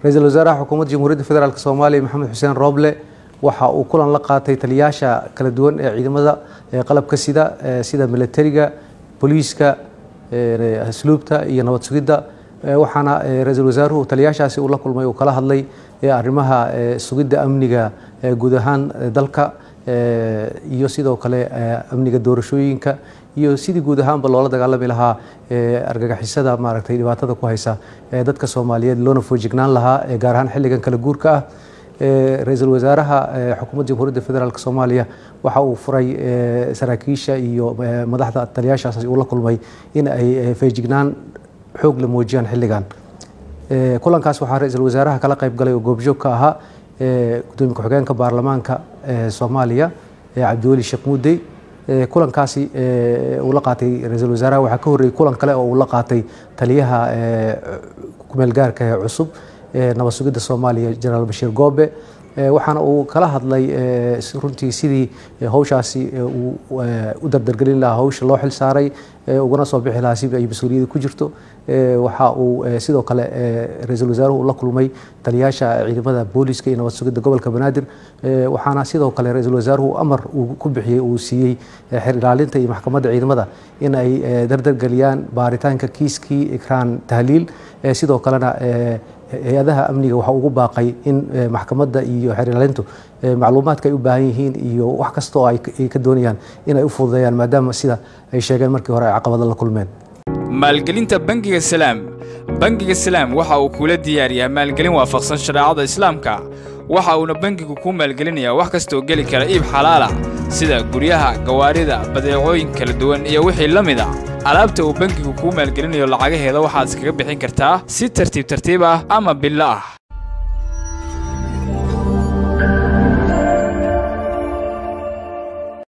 ra-iisul wasaaraha xukuumadda jamhuuriyadda federaalk soomaaliya maxamed xuseen rooble waxa uu kulan la qaatay taliyaasha kala duwan ee ciidamada qalabka sida sida militariga booliiska asluubta iyo nabad sugidda waxaana ra-iisul wasaaruhu taliyaashaasi uu la kulmay uu kala hadlay arrimaha sugidda amniga guud ahaan dalka iyo sidoo kale amniga doorashooyinka iyo sidii guud ahaanba loola dagaalami lahaa argagixisada maaragtay dhibaatada ku haysa dadka soomaaliyeed loona foojignaan lahaa gaar ahaan xilligan kala guurka ah ra-iisul wasaaraha xukuumadda jamhuuriyadda federaalk soomaaliya waxa uu furay saraakiisha iyo madaxda taliyaashaas uu la kulmay in ay feejignaan xoog la muujiyaan xilligan kulankaas waxaa ra-iisul wasaaraha kala qayb galay oo goobjoog ka ahaa gudoomiye ku-xigeenka baarlamaanka soomaaliya cabdiweli sheekh muudey kulankaasi uu la qaatay ra-iisul wasaaraha waxaa ka horreeyey kulan kale oo uu la qaatay taliyaha kumeelgaarka ee cusub nabad sugidda soomaaliya jenaraal bashiir goobe waxaana uu kala hadlay runtii sidii hawshaasi uu u dardargelin lahaa hawsha loo xil saaray ugana soo bixi lahaa si ay mas-uuliyadda ku jirto waxa uu sidoo kale ra-iisul wasaaruhu la kulmay taliyaasha ciidamada booliska iyo nabad sugidda gobolka banaadir waxaana sidoo kale ra-iisul wasaaruhu amar uu ku bixiyey uu siiyey xer ilaalinta iyo maxkamadda ciidamada in ay dardargeliyaan baaritaanka kiiskii ikraan tahliil sidoo kalena hay-adaha amniga waxa ugu baaqay in maxkamadda iyo xeer ilaalintu macluumaadka ay u baahan yihiin iyo wax kasta oo ay ka doonayaan in ay u fududeeyaan maadaama sida ay sheegeen markii hore ay caqabado la kulmeen maalgelinta bangiga salaam bangiga salaam waxa uu kula diyaariyaa maalgelin waafaqsan shareecada islaamka waxa uuna bangigu kuu maalgelinayaa wax kastaoo geli kara iib xalaala sida guryaha gawaarida badeecooyin kala duwan iyo wixii la mid a alaabta uu bangigu kuu maalgelinayo lacagaheeda waxaad iskaga bixin kartaa si tartiib tartiib ah ama billo ah